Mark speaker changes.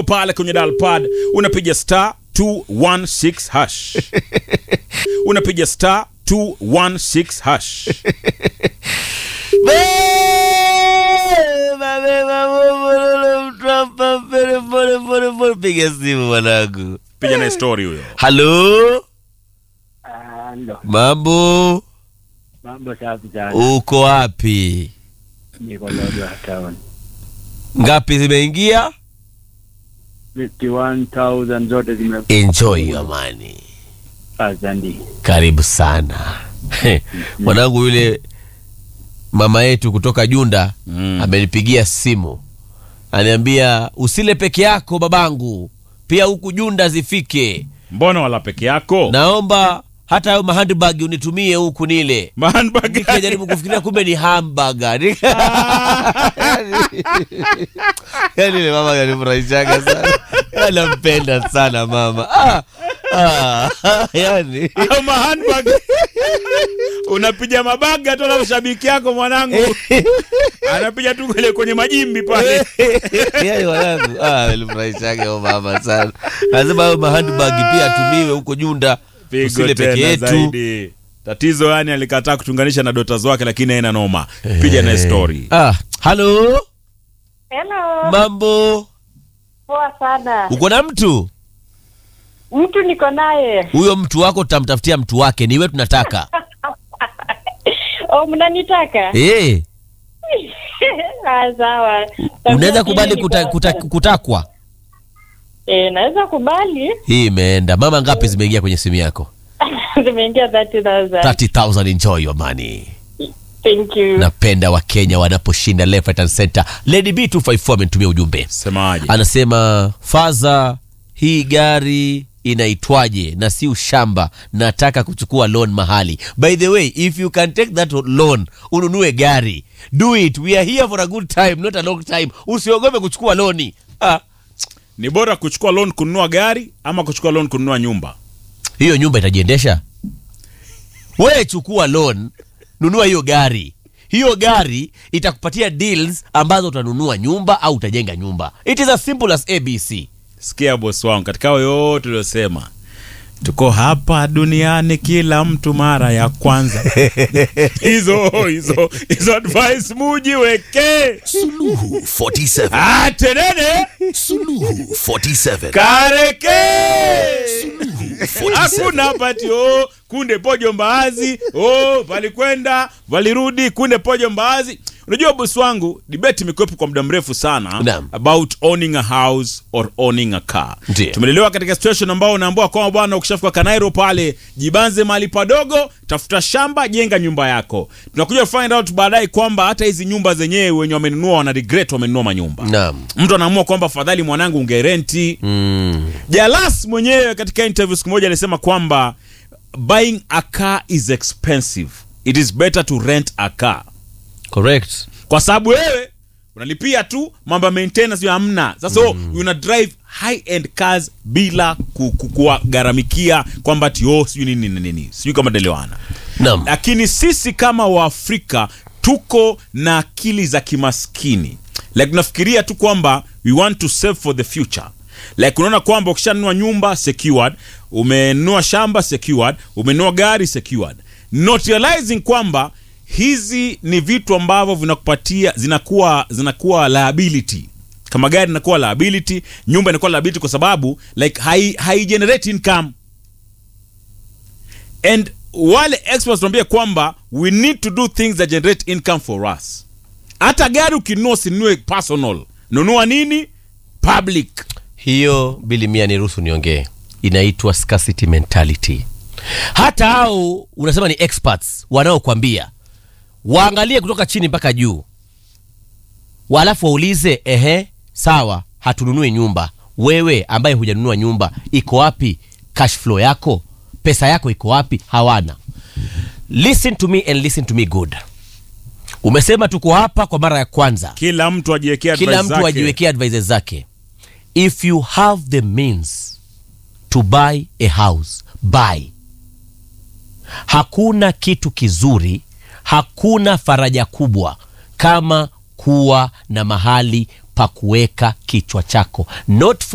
Speaker 1: pale kwenye dial pad unapiga star 216 hash unapiga star 216 hash
Speaker 2: Beba, beba, beba, mtrapa, pole, pole, pole, pole. Piga simu mwanangu.
Speaker 1: piga na story huyo
Speaker 2: Halo,
Speaker 3: Halo,
Speaker 2: mambo,
Speaker 3: mambo safi sana.
Speaker 2: uko wapi?
Speaker 3: Niko Lodwar town.
Speaker 2: Ngapi zimeingia?
Speaker 3: 51,000 zote zime
Speaker 2: Enjoy your money.
Speaker 3: Asante.
Speaker 2: Karibu sana mwanangu. Yule mama yetu kutoka Junda
Speaker 1: Mm.
Speaker 2: amenipigia simu, aniambia usile peke yako babangu, pia huku Junda zifike.
Speaker 1: mbona wala peke yako
Speaker 2: Naomba hata hayo mahandbag unitumie huku nile
Speaker 1: Mahandbag.
Speaker 2: nikajaribu kufikiria kumbe ni hamburger yani ile mama kanifurahishaga sana anampenda sana mama ah, ah, yani
Speaker 1: Au mahandbag. unapiga mabaga tu na shabiki yako mwanangu anapiga tu kule kwenye majimbi pale
Speaker 2: yani wanangu ah, alifurahishaga huyo mama sana lazima hayo mahandbag pia atumiwe huko Junda
Speaker 1: pigo
Speaker 2: usile peke
Speaker 1: tena
Speaker 2: yetu
Speaker 1: zaidi tatizo yani alikataa kutunganisha na dota wake lakini haina noma piga na story
Speaker 2: ah, halo
Speaker 4: Hello,
Speaker 2: mambo
Speaker 4: poa sana.
Speaker 2: uko na mtu
Speaker 4: Mtu niko naye.
Speaker 2: huyo mtu wako tutamtafutia mtu wake niwe tunataka
Speaker 4: Oh, mnanitaka?
Speaker 2: Eh,
Speaker 4: Ah, sawa.
Speaker 2: unaweza kubali
Speaker 4: Niko-
Speaker 2: kuta, kuta, kutakwa
Speaker 4: Eh, naweza kubali.
Speaker 2: hii imeenda mama ngapi zimeingia kwenye simu yako
Speaker 4: Zimeingia 30,000.
Speaker 2: 30000 enjoy your money
Speaker 4: Thank you.
Speaker 2: napenda wakenya wanaposhinda left right and center lady b 254 amenitumia ujumbe
Speaker 1: semaje
Speaker 2: anasema faza hii gari inaitwaje na si ushamba nataka kuchukua loan mahali by the way if you can take that loan ununue gari do it we are here for a good time not a long time usiogope kuchukua loni ah,
Speaker 1: ni bora kuchukua loan kununua gari ama kuchukua loan kununua nyumba
Speaker 2: hiyo nyumba itajiendesha we chukua loan nunua hiyo gari hiyo gari itakupatia deals ambazo utanunua nyumba au utajenga nyumba it is as simple as abc
Speaker 1: sikia bosi wangu katika hayo yote uliosema tuko hapa duniani kila mtu mara ya kwanza hizo hizo hizo advice mujiweke
Speaker 5: Suluhu 47.
Speaker 1: Ah, tenene
Speaker 5: Suluhu 47.
Speaker 1: kareke
Speaker 5: Suluhu 47.
Speaker 1: hakuna pati oh, kunde pojo mbaazi oh, valikwenda valirudi kunde pojo mbaazi unajua bosi wangu debate imekuwepo kwa muda mrefu sana
Speaker 2: Naam.
Speaker 1: about owning a house or owning a car
Speaker 2: Ndiyo.
Speaker 1: tumelelewa katika situation ambao unaambiwa kwamba bwana ukishafika kanairo pale jibanze mahali padogo tafuta shamba jenga nyumba yako tunakuja find out baadaye kwamba hata hizi nyumba zenyewe wenye wamenunua wana regret wamenunua manyumba
Speaker 2: naam
Speaker 1: mtu anaamua kwamba fadhali mwanangu ungerenti
Speaker 2: mm.
Speaker 1: Jalas mwenyewe katika interview siku moja alisema kwamba buying a car is expensive. It is better to rent a car.
Speaker 2: correct
Speaker 1: Kwa sababu wewe unalipia tu mambo ya maintenance ya hamna. Sasa mm. una drive high end cars bila ku- ku- kuwagharamikia kwamba ati oh sijui nini nini nini. Sijui kama delewana.
Speaker 2: naam
Speaker 1: Lakini sisi kama Waafrika tuko na akili za kimaskini. Like tunafikiria tu kwamba we want to save for the future. Like unaona kwamba ukishanunua nyumba secured, umenunua shamba secured, umenunua gari secured. Not realizing kwamba hizi ni vitu ambavyo vinakupatia zinakuwa zinakuwa liability. Kama gari inakuwa liability, nyumba inakuwa liability kwa sababu like hai, hai generate income and wale experts tuambia kwamba we need to do things that generate income for us hata gari ukinunua usinunue personal nunua nini public
Speaker 2: hiyo bili mia niruhusu niongee inaitwa scarcity mentality hata hao unasema ni experts wanaokwambia waangalie kutoka chini mpaka juu walafu waulize ehe sawa hatununui nyumba wewe ambaye hujanunua nyumba iko wapi cash flow yako pesa yako iko wapi hawana listen to me and listen to me good umesema tuko hapa kwa mara ya kwanza
Speaker 1: kila mtu ajiwekea
Speaker 2: kila
Speaker 1: advice
Speaker 2: mtu
Speaker 1: zake.
Speaker 2: ajiwekee advices zake if you have the means to buy a house buy hakuna kitu kizuri hakuna faraja kubwa kama kuwa na mahali pa kuweka kichwa chako not for